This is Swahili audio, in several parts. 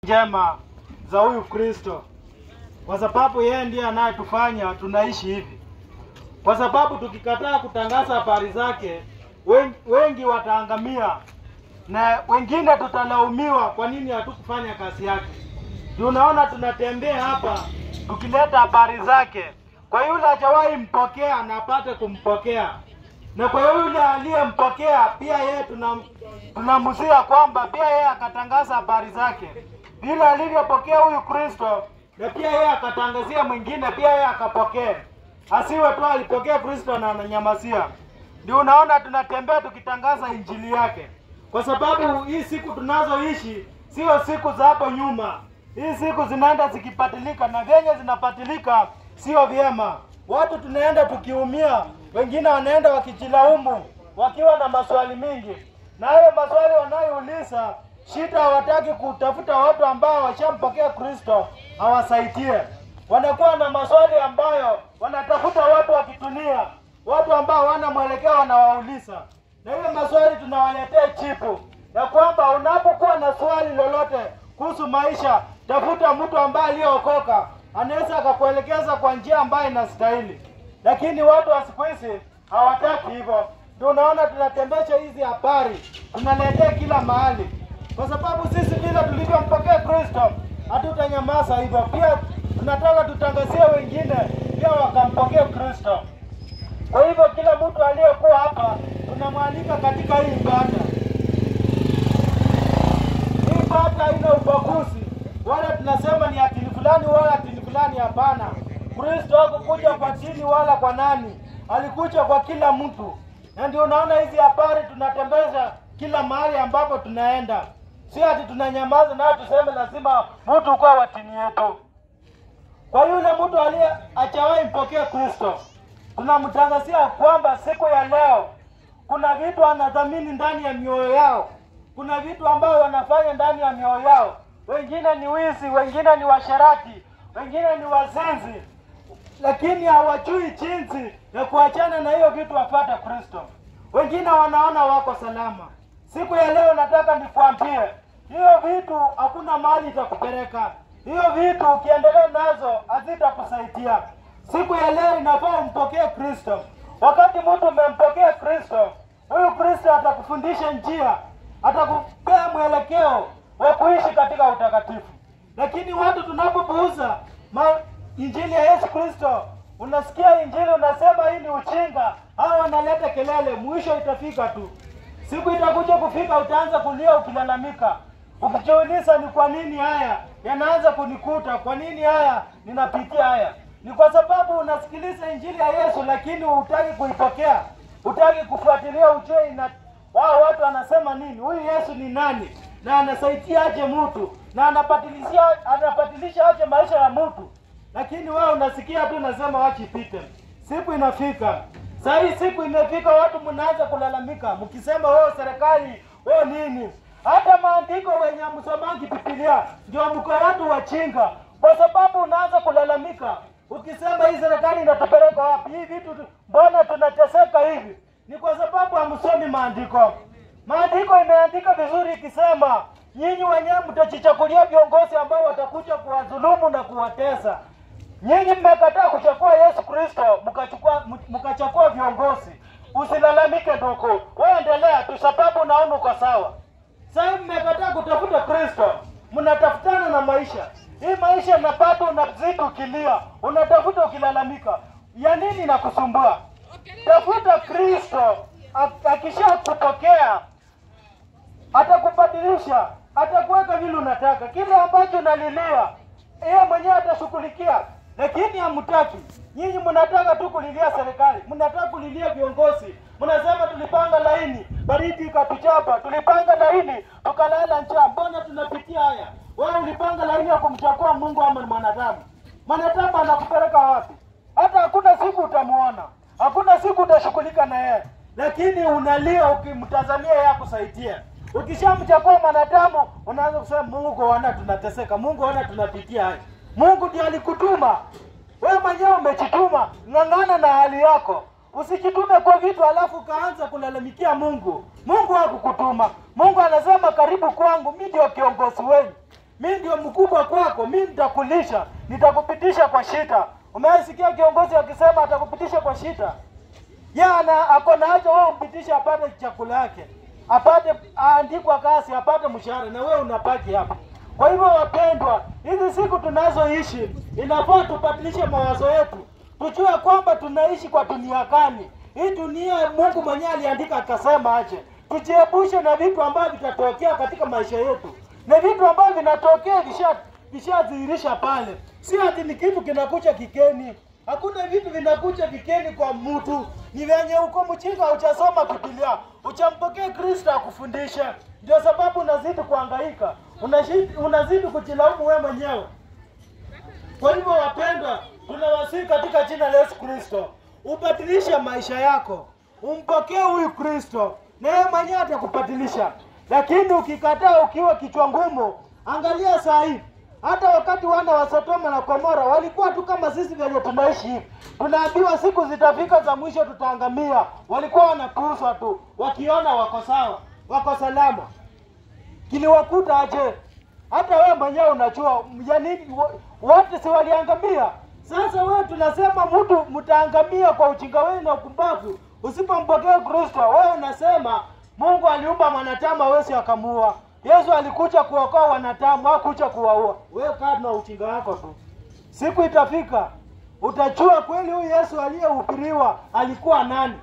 njema za huyu Kristo, kwa sababu yeye ndiye anayetufanya tunaishi hivi. Kwa sababu tukikataa kutangaza habari zake, wengi, wengi wataangamia na wengine tutalaumiwa kwa nini hatukufanya kazi yake. Ndio unaona tunatembea hapa tukileta habari zake kwa yule hajawahi mpokea na apate kumpokea, na kwa yule aliyempokea pia yeye tunam, tunamhusia kwamba pia yeye akatangaza habari zake vile alivyopokea huyu Kristo, na pia yeye akatangazia mwingine, pia yeye akapokea, asiwe tu alipokea Kristo na ananyamazia. Ndio unaona tunatembea tukitangaza injili yake, kwa sababu hii siku tunazoishi sio siku za hapo nyuma. Hii siku zinaenda zikipatilika, na vyenye zinapatilika sio vyema. Watu tunaenda tukiumia, wengine wanaenda wakijilaumu, wakiwa na maswali mingi, na hayo maswali wanayouliza shida, hawataki kutafuta watu ambao washampokea Kristo awasaidie. Wanakuwa na maswali ambayo wanatafuta watu wa kitunia, watu ambao hawana mwelekeo, wanawauliza na hiyo maswali tunawaletea chipu ya kwamba unapokuwa na swali lolote kuhusu maisha, tafuta mtu ambaye aliyeokoka, anaweza akakuelekeza kwa njia ambayo inastahili. Lakini watu wa siku hizi hawataki hivyo. Ndio unaona tunatembesha hizi habari, tunaletea kila mahali, kwa sababu sisi vile tulivyompokea Kristo hatutanyamaza hivyo. Pia tunataka tutangazie wengine pia wakampokea Kristo. Kwa hivyo kila mtu aliyekuwa hapa tunamwalika katika hii ibada. Hii ibada haina ubaguzi, wala tunasema ni atini fulani wala atini fulani. Hapana, Kristo hakukuja kwa dini wala kwa nani, alikuja kwa kila mtu, na ndio unaona hizi habari tunatembeza kila mahali ambapo tunaenda. Si ati tunanyamaza na tuseme lazima mtu kuwa wa dini yetu. Kwa yule mtu aliye hajawahi mpokea Kristo tunamtangazia kwamba siku ya leo kuna vitu anadhamini ndani ya mioyo yao, kuna vitu ambayo wanafanya ndani ya mioyo yao. Wengine ni wizi, wengine ni washarati, wengine ni wazinzi, lakini hawajui jinsi ya kuachana na hiyo vitu wapate Kristo. Wengine wanaona wako salama. Siku ya leo nataka nikwambie, hiyo vitu hakuna mahali itakupeleka. Hiyo vitu ukiendelea nazo hazitakusaidia. Siku ya leo inafaa umpokee Kristo. Wakati mtu umempokea Kristo, huyu Kristo atakufundisha njia, atakupea mwelekeo wa kuishi katika utakatifu. Lakini watu tunapopuuza ma- injili ya Yesu Kristo, unasikia injili unasema hii ni uchinga, hao wanaleta kelele, mwisho itafika tu. Siku itakuja kufika, utaanza kulia ukilalamika, ukijiuliza ni kwa nini haya yanaanza kunikuta, kwa nini haya ninapitia haya ni kwa sababu unasikiliza injili ya Yesu lakini hutaki kuipokea, hutaki kufuatilia, ujue ina wao watu wanasema nini, huyu Yesu ni nani na anasaidia aje mtu na anapatilizia anapatilisha aje maisha ya mtu, lakini wewe unasikia tu unasema wachi pite. Siku inafika saa hii, siku imefika, watu mnaanza kulalamika mkisema wewe serikali, wewe nini, hata maandiko wenye msomangi Biblia ndio mko watu wachinga, kwa sababu unaanza kulalamika ukisema hii serikali inatupeleka wapi? Hii vitu tu- mbona tunateseka hivi? Ni kwa sababu hamsomi maandiko. Maandiko imeandika vizuri ikisema nyinyi wenyewe mtajichagulia viongozi ambao watakuja kuwadhulumu na kuwatesa. Nyinyi mmekataa kuchagua Yesu Kristo, mkachukua mkachagua viongozi. Usilalamike ndugu, wewe endelea tu, sababu unaona uko sawa. Sasa mmekataa kutafuta Kristo, mnatafutana na maisha. Hii maisha napata, unazidi ukilia, unatafuta ukilalamika, ya nini nakusumbua? Tafuta Kristo, ak- akishakupokea atakubadilisha, atakuweka vile unataka, kile ambacho unalilia yeye mwenyewe atashughulikia, lakini hamtaki. Nyinyi mnataka tu kulilia serikali, mnataka kulilia viongozi, mnasema tulipanga laini, baridi ikatuchapa, tulipanga laini tukalala njaa. Mbona tunapitia haya? Wewe ulipanga laini ya kumchagua Mungu ama ni mwanadamu? Mwanadamu anakupeleka wapi? Hata hakuna siku utamuona, hakuna siku utashughulika na yeye, lakini unalia ukimtazamia yeye akusaidie. Ukishamchagua mwanadamu unaanza kusema Mungu, ona tunateseka, Mungu, ona tunapitia haya. Mungu ndiye alikutuma wewe mwenyewe, umejituma. Ng'ang'ana na hali yako, usijitume kwa vitu alafu ukaanza kulalamikia Mungu. Mungu hakukutuma. Mungu anasema karibu kwangu, mimi ndio kiongozi wenu. mi ndio mkubwa kwako, mi nitakulisha, nitakupitisha kwa shida. Umesikia kiongozi akisema atakupitisha kwa shida? Yana ako na haja wewe umpitishe apate chakula yake, apate aandikwa kazi, apate mshahara, na wewe unabaki hapa. Kwa hivyo, wapendwa, hizi siku tunazoishi inafaa tubadilishe mawazo yetu, tujue kwamba tunaishi kwa dunia gani. Hii dunia Mungu mwenyewe aliandika akasema aje, tujiepushe na vitu ambavyo vitatokea katika maisha yetu, na vitu ambavyo vinatokea visha vishadhihirisha pale, si ati ni kitu kinakuja kikeni. Hakuna vitu vinakuja vikeni kwa mtu, ni venye uko mchinga, uchasoma Biblia, uchampokee Kristo akufundishe. Ndio sababu unazidi kuhangaika, unazidi, unazidi kujilaumu wewe mwenyewe. Kwa hivyo wapendwa, tunawasihi katika jina la Yesu Kristo, ubadilishe maisha yako, umpokee huyu Kristo na yeye mwenyewe atakubadilisha. Lakini ukikataa ukiwa kichwa ngumu, angalia saa hii hata wakati wana wa Sodoma na Gomora walikuwa tu kama sisi vyenye tunaishi hivi. Tunaambiwa siku zitafika za mwisho tutaangamia. Walikuwa wanapuuzwa tu, wakiona wako sawa, wako salama. Kiliwakuta aje? Hata wewe mwenyewe unajua ya nini wa- wote si waliangamia. Sasa wewe tunasema mtu mtaangamia kwa ujinga wenu na ukumbavu. Usipompokea Kristo, wewe unasema Mungu aliumba mwanadamu hawezi akamuua. Yesu alikuja kuokoa wanadamu, hakuja kuwaua. Wewe kaa na ujinga wako tu. Siku itafika utajua kweli huyu Yesu aliyehubiriwa alikuwa nani.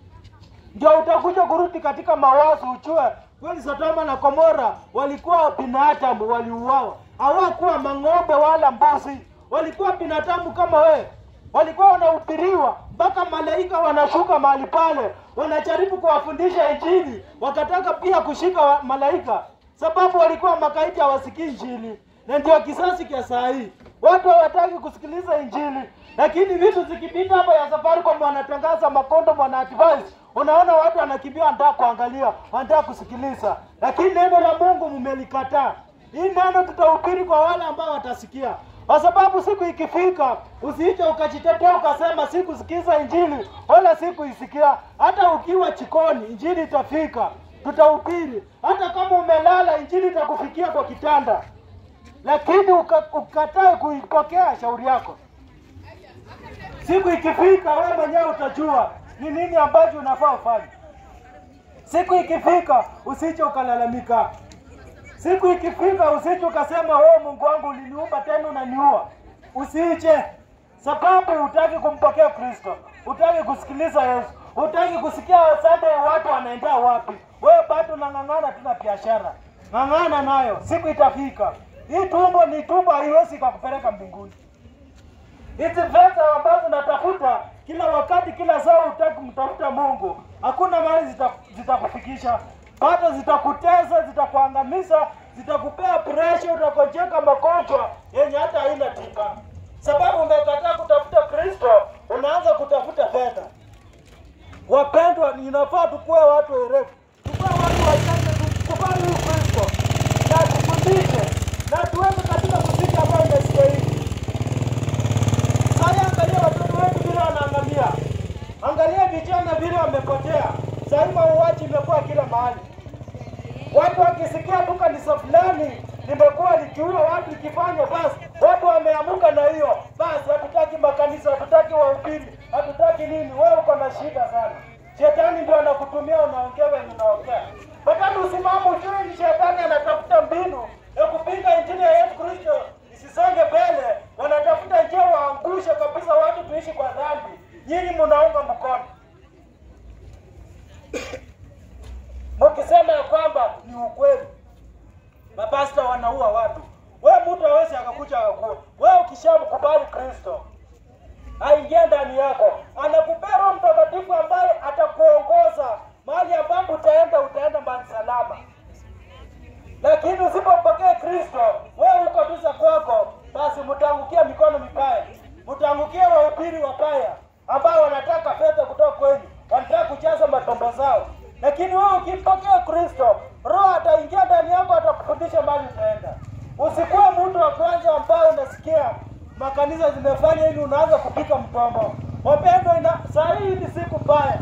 Ndio utakuja kurudi katika mawazo ujue kweli Sodoma na Gomora walikuwa binadamu, waliuawa. Hawakuwa mang'ombe wala mbuzi, walikuwa binadamu kama wewe. Walikuwa wanahubiriwa mpaka malaika wanashuka mahali pale, wanajaribu kuwafundisha Injili, wakataka pia kushika wa- malaika, sababu walikuwa makaidi, hawasikii Injili. Na ndio kisasi cha saa hii, watu hawataki kusikiliza Injili, lakini vitu zikipita hapa ya Safaricom wanatangaza makondo, wana advise Unaona watu wanakimbia, wanataka kuangalia, wanataka kusikiliza, lakini neno la Mungu mmelikataa. Hii neno tutahubiri kwa wale ambao watasikia, kwa sababu siku ikifika, usiiche ukajitetea ukasema sikusikiza injili wala sikuisikia. Hata ukiwa chikoni, injili itafika, tutahubiri. Hata kama umelala, injili itakufikia kwa kitanda, lakini uka, ukatae kuipokea shauri yako. Siku ikifika, wewe mwenyewe utajua ni nini ambacho unafaa ufanye. Siku ikifika, usije ukalalamika. Siku ikifika, usije ukasema wewe, Mungu wangu uliniumba tena unaniua. Usiiche, sababu hutaki kumpokea Kristo, hutaki kusikiliza Yesu, hutaki kusikia Sunday watu wanaenda wapi. Wewe bado unang'ang'ana tu na biashara, ng'ang'ana nayo, siku itafika. Hii tumbo ni tumbo, haiwezi kakupeleka mbinguni. Hizi pesa ambazo natafuta kila wakati, kila saa hutaki kumtafuta Mungu, hakuna mahali zita- zitakufikisha. Bado zitakutesa, zitakuangamiza, zitakupea presha, utagonjeka magonjwa yenye hata haina tiba, sababu umekataa kutafuta Kristo, unaanza kutafuta fedha. Wapendwa, inafaa tukuwe watu werevu, tukuwe watu wachache, tukubali huyu Kristo na tufundishe na tuweze katika muziki ambayo imestahili. Sasa angalia watoto wetu vile wanaangamia, angalia vijana vile wamepotea. Sasa mauaji imekuwa kila mahali, watu wakisikia tu kanisa fulani limekuwa likiua watu likifanywa, basi watu wameamuka na hiyo basi, hatutaki makanisa, hatutaki wahubiri, hatutaki nini. Wewe uko na shida sana, shetani ndio anakutumia, unaongea wenye unaongea. Wakati usimama ujue ni shetani anatafuta mbinu ya kupinga injili ya Yesu Kristo isisonge mbele, wanatafuta njia waangushe kabisa watu tuishi kwa dhambi. Nyinyi mnaunga mkono mkisema ya kwamba ni ukweli, mapasta wanaua watu. Wewe mtu hawezi akakuja akakuua. Wewe ukishamkubali Kristo aingie ndani yako, anakupea Roho Mtakatifu ambaye atakuongoza mahali ambapo utaenda, utaenda mbali salama. Lakini usipompokea Kristo, wewe uko tu za kwako, basi mtaangukia mikono mibaya, mtaangukia wahubiri wabaya ambao wanataka fedha kutoka kwenu, wanataka kujaza matombo zao. Lakini wewe ukimpokea Kristo, Roho ataingia ndani yako, atakufundisha mahali utaenda. Usikuwe mtu wa kwanza ambao unasikia makanisa zimefanya ili unaanza kupika mtombo. Wapendwa, ina saa hii ni siku mbaya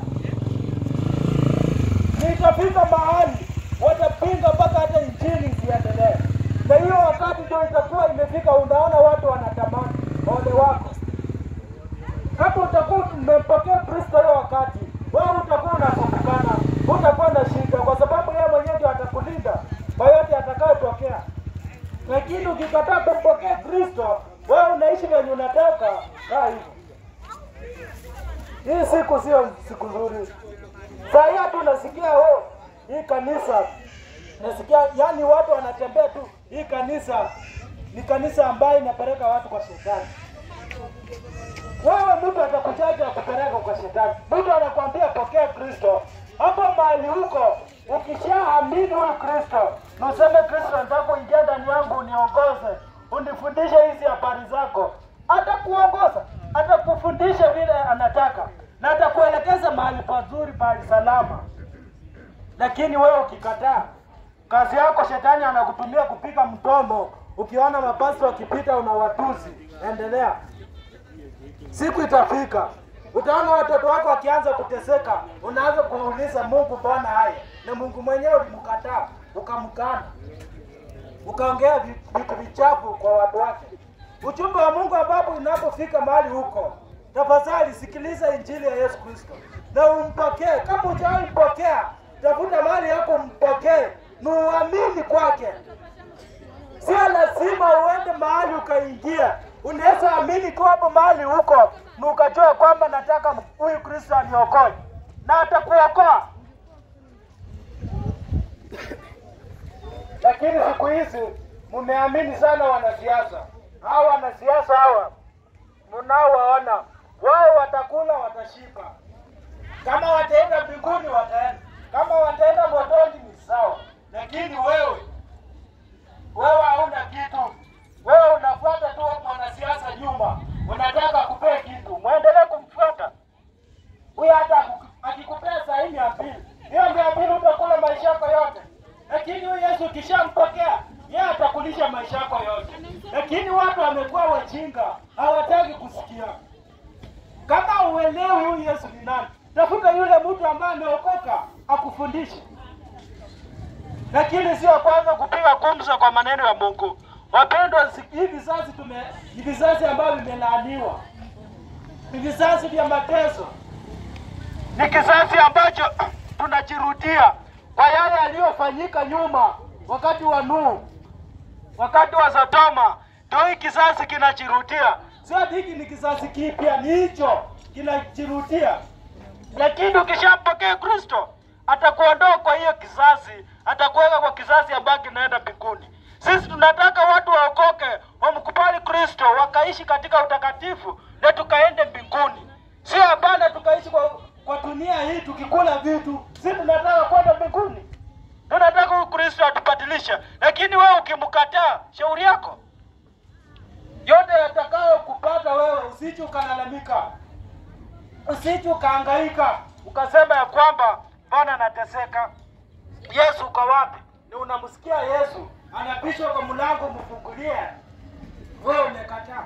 nitafika mahali watapinga mpaka hata injili isiendelee, na hiyo wakati ndio itakuwa imefika, unaona watu wanatamani. Ole wako kama utakuwa umempokea Kristo hiyo wakati, wewe utakuwa unakumbukana, utakuwa na shida, kwa sababu yeye mwenyewe ndio atakulinda kwa yote atakayotokea. Lakini ukikataa kumpokea Kristo, wewe unaishi venye unataka. Kaa hivyo. Hii siku sio siku nzuri. Saa hii hatu nasikia oh, hii kanisa nasikia, yani watu wanatembea tu, hii kanisa ni kanisa ambayo inapeleka watu kwa shetani. Wewe mtu atakuchaja akupeleka kwa shetani, mtu anakwambia pokea Kristo. Hapo mahali huko, ukishaamini huyu Kristo na useme Kristo, nataka kuingia ndani yangu, uniongoze, unifundishe hizi habari zako, atakuongoza, atakufundisha vile anataka na atakuelekeza mahali pazuri, mahali salama. Lakini wewe ukikataa, kazi yako shetani anakutumia kupiga mdomo. Ukiona mapasi wakipita unawatusi, endelea. Siku itafika utaona watoto wako wakianza kuteseka, unaanza kuuliza Mungu, mbona haya? Na Mungu mwenyewe ulimkataa, ukamkana, ukaongea vi- vitu vichafu kwa watu wake. Ujumbe wa Mungu ambapo unapofika mahali huko, tafadhali sikiliza injili ya Yesu Kristo na umpokee. Kama hujawahi mpokea, tafuta mahali yako mpokee, na uamini kwake. Sio lazima uende mahali ukaingia. Unaweza amini tu hapo mahali huko na ukajua kwamba nataka huyu Kristo aniokoe, na atakuokoa. Lakini siku hizi mmeamini sana wanasiasa. Hawa wanasiasa hawa mnaowaona, wao watakula, watashiba. Kama wataenda mbinguni wataenda, kama wataenda motoni ni sawa, lakini wewe wewe hauna kitu, wewe unafuata tu mwanasiasa nyuma, unataka kupea kitu, mwendelee kumfuata huyu. Hata akiku- akikupea saa hii mia mbili, hiyo mia mbili utakula maisha yako yote, lakini huyu Yesu ukishampokea yeye atakulisha maisha yako yote. Lakini watu wamekuwa wajinga, hawataki kusikia. Kama uelewi huyu Yesu ni nani, tafuta yule mtu ambaye ameokoka akufundishe lakini sio kwanza kupiga gumzo kwa maneno ya Mungu. Wapendwa, si- hii vizazi tume ni vizazi ambavyo vimelaaniwa, ni vizazi vya mateso, ni kizazi ambacho tunajirudia kwa yale yaliyofanyika nyuma, wakati wa Nuhu, wakati wa Sodoma. Ndio hii kizazi kinajirudia, sio ati hiki ni kizazi kipya, ni hicho kinajirudia lakini ukishampokea Kristo atakuondoa kwa hiyo kizazi, atakuweka kwa kizazi ambacho kinaenda mbinguni. Sisi tunataka watu waokoke, wamkubali Kristo, wakaishi katika utakatifu na tukaende mbinguni, sio hapana tukaishi kwa, kwa dunia hii tukikula vitu. Sisi tunataka kwenda mbinguni, tunataka huyu Kristo atubadilishe. Lakini wewe ukimkataa, shauri yako yote yatakayo kupata wewe, usije ukalalamika usije ukahangaika ukasema ya kwamba mbona nateseka. Yesu uko wapi? Ni unamsikia Yesu anapishwa kwa mlango, mfungulie, wewe umekataa.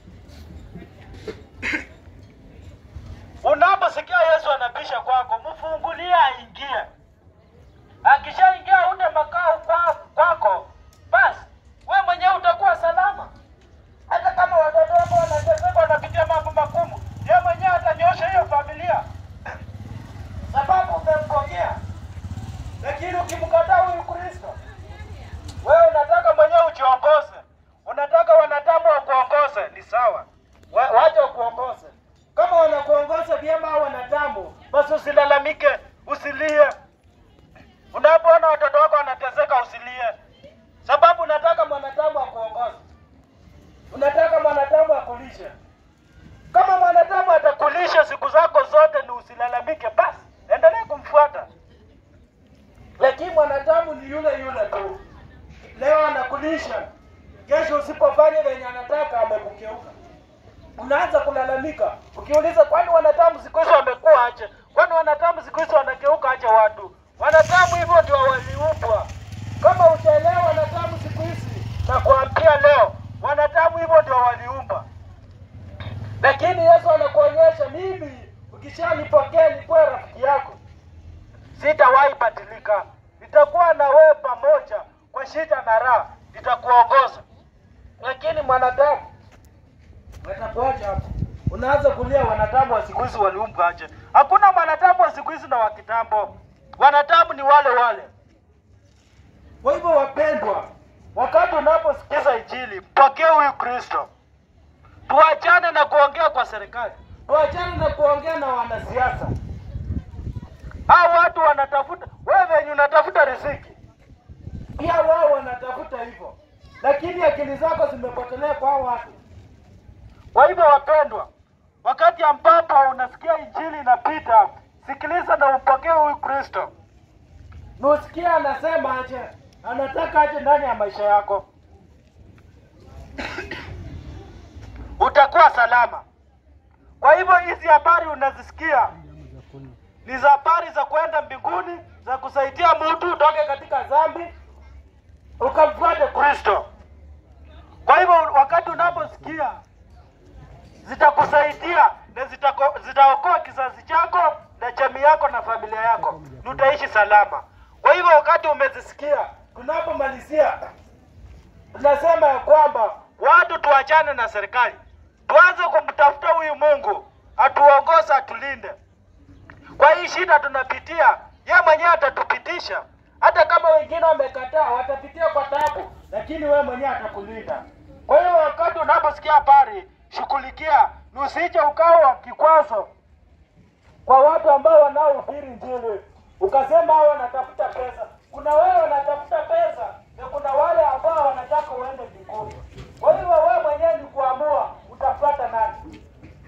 Unaposikia Yesu anapisha kwako, mfungulie aingie. Akishaingia une makao kwa- kwako, basi wewe mwenyewe utakuwa salama hata kama watoto wako wanateseka wanapitia mambo magumu, yeye mwenyewe atanyosha hiyo familia, sababu umempokea. Lakini ukimkataa huyu Kristo, wewe unataka mwenyewe ujiongoze, unataka wanadamu wakuongoze, ni sawa, Wa- wacha wakuongoze. Kama wanakuongoza vyema au wanadamu, basi usilalamike, usilie. Unapoona watoto wako wanateseka, usilie, sababu unataka mwanadamu akuongoze unataka mwanadamu akulishe. Kama mwanadamu atakulisha siku zako zote, ni usilalamike, basi endelee kumfuata. Lakini mwanadamu ni yule yule tu, leo anakulisha, kesho usipofanya venye anataka amekukeuka, unaanza kulalamika. Ukiuliza, kwani wanadamu siku hizi wamekuwa aje? Kwani wanadamu siku hizi wanageuka aje watu? Wanadamu hivyo ndio waliumbwa. Kama utaelewa wanadamu siku hizi, nakwambia leo wanadamu hivyo ndio waliumba. Lakini Yesu anakuonyesha mimi, ukishanipokea nikuwe rafiki yako, sitawahi badilika, nitakuwa na wewe pamoja kwa shida na raha, nita itakuongoza, lakini mwanadamu watakuacha hapo. Unaanza kulia, wanadamu wa siku hizi waliumbwa aje? Hakuna mwanadamu wa siku hizi na wa kitambo, wanadamu ni wale wale. Kwa hivyo, wapendwa, wakati unaposikiza Injili, mpokee huyu Kristo. Tuachane na kuongea kwa serikali, tuachane na kuongea na wanasiasa. Hao watu wanatafuta, wewe venye unatafuta riziki, pia wao wanatafuta hivyo, lakini akili zako zimepotelea kwa hao watu. Kwa hivyo, wapendwa, wakati ambapo unasikia injili inapita, sikiliza na upokee huyu Kristo. Nusikie anasema aje, anataka aje ndani ya maisha yako, utakuwa salama. Kwa hivyo hizi habari unazisikia ni za habari za kwenda mbinguni, za kusaidia mtu utoke katika dhambi ukamfuate Kristo. Kwa hivyo wakati unaposikia zitakusaidia na zitako- zitaokoa kizazi chako na jamii yako na familia yako, na utaishi salama. Kwa hivyo wakati umezisikia, tunapomalizia tunasema ya kwamba watu tuachane na serikali, tuanze kumtafuta huyu Mungu atuongoze, atulinde kwa hii shida tunapitia. Ye mwenyewe atatupitisha, hata kama wengine wamekataa, watapitia kwa tabu, lakini wewe mwenyewe atakulinda. Kwa hiyo wakati unaposikia habari, shughulikia, na usije ukawa kikwazo kwa watu ambao wanaohubiri Injili, ukasema hao wanatafuta pesa. Kuna wale wanatafuta pesa na kuna wale ambao wanataka uende mbinguni. Kwa hivyo wewe mwenyewe ni kuamua utafuata nani.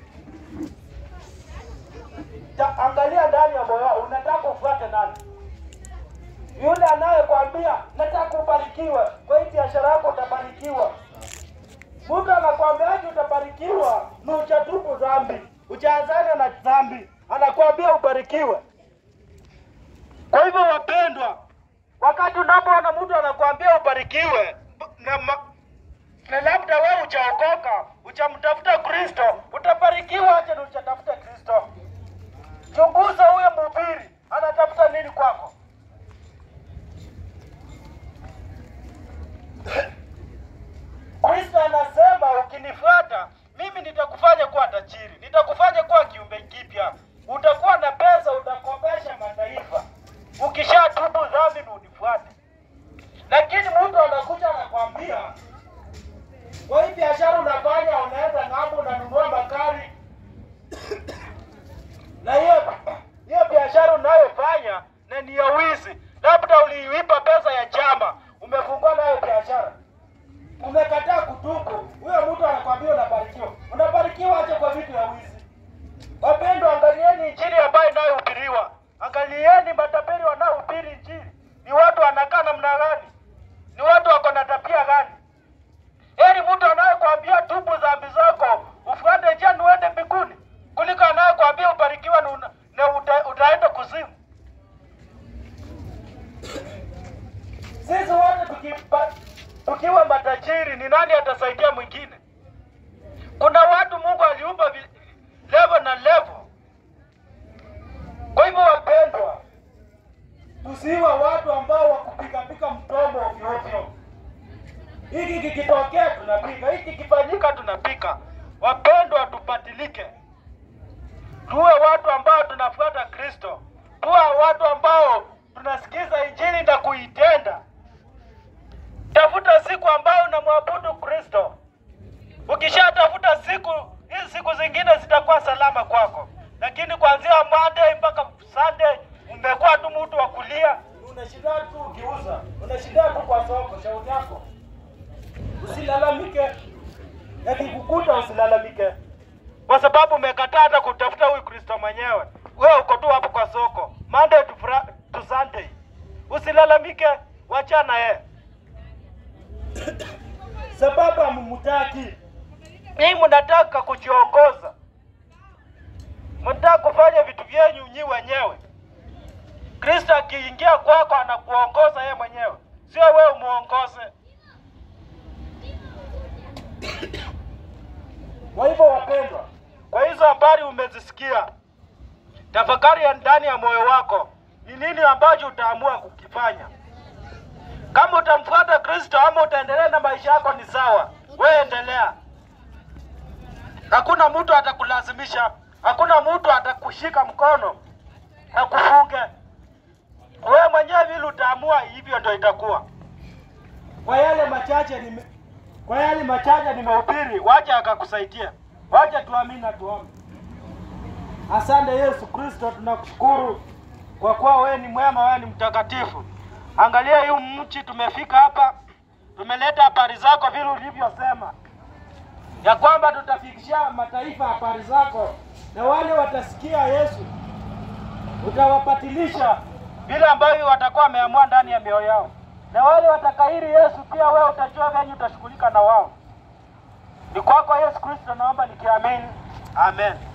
Ta, angalia ndani ya moyo wako, unataka ufuate nani? Yule anayekwambia nataka ubarikiwe, kwa hii biashara yako utabarikiwa. Mtu anakwambiaje utabarikiwa na uchatubu dhambi, uchaanzane na dhambi, anakwambia ubarikiwe. Kwa hivyo, wapendwa, wakati unapoona mtu anakwambia ubarikiwe na, ma, na labda wewe uchaokoka, uchamtafuta Kristo, utabarikiwa aje na uchatafuta Kristo? Chunguza huyo mhubiri anatafuta nini kwako. Kristo anasema ukinifuata mimi nitakufanya kuwa tajiri, nitakufanya kuwa kiumbe kipya, utakuwa na pesa, utakopesha mataifa ukishatubu dhambi na unifuate. Lakini mtu anakuja anakwambia, kwa hii biashara unafanya, unaenda ng'ambo, unanunua magari na hiyo hiyo biashara unayofanya na ni ya wizi, labda uliiba pesa ya chama, umefungua nayo biashara, umekataa kutubu, huyo mtu anakwambia unabarikiwa. Unabarikiwa aje kwa vitu ya wizi? Wapendwa, angalieni injili ambayo inayohubiriwa, angalieni matapeli wanaohubiri injili. Ni watu wanakaa namna gani? Ni watu wako na tabia gani? Heri mtu anayekwambia tubu dhambi zako ufuate njia na uende mbinguni kuliko anayekwambia ubarikiwa na, una- na uta, utaenda kuzimu. Sisi wote tukipa, tukiwa matajiri, ni nani atasaidia mwingine? Kuna watu Mungu aliumba vi- level na level. Kwa hivyo, wapendwa, tusiwe watu ambao wakupikapika mdomo ovyo ovyo. Hiki kikitokea tunapika, hiki kikifanyika tunapika. Wapendwa, tubadilike, tuwe watu ambao tunafuata Kristo, tuwe watu ambao tunasikiza injili na kuitenda. Tafuta siku ambayo unamwabudu Kristo. Ukishatafuta siku hizi, siku zingine zitakuwa salama kwako, lakini kuanzia Monday mpaka Sunday umekuwa tu mtu wa kulia, unashinda tu ukiuza, unashinda tu kwa soko. Shauri yako usilalamike, yakikukuta usilalamike, kwa sababu umekataa hata kutafuta huyu Kristo mwenyewe. Wewe uko tu hapo kwa soko Monday to, Fra- to Sunday. Usilalamike, wachana yeye sababu hamumtaki. Hii mnataka kujiongoza, mnataka kufanya vitu vyenyu nyi wenyewe. Kristo akiingia kwako anakuongoza yeye mwenyewe, sio wewe umuongoze. Kwa hivyo wapendwa, kwa hizo habari umezisikia, tafakari ya ndani ya moyo wako, ni nini ambacho utaamua kukifanya. Kama utamfuata Kristo ama utaendelea na maisha yako ni sawa, wewe endelea. Hakuna mtu atakulazimisha, hakuna mtu atakushika mkono akufunge. Wewe mwenyewe vile utaamua, hivyo ndio itakuwa. Kwa yale machache nime, kwa yale machache nimehubiri, wacha akakusaidia, wacha tuamini na tuombe. Asante Yesu Kristo, tunakushukuru kwa kuwa wewe ni mwema, wewe ni mtakatifu. Angalia hii mchi, tumefika hapa, tumeleta habari zako vile ulivyosema ya kwamba tutafikishia mataifa habari zako, na wale watasikia Yesu utawapatilisha vile ambavyo watakuwa wameamua ndani ya mioyo yao, na wale watakairi Yesu pia wewe utajua venye utashughulika na wao. Ni kwako Yesu Kristo naomba nikiamini, amen.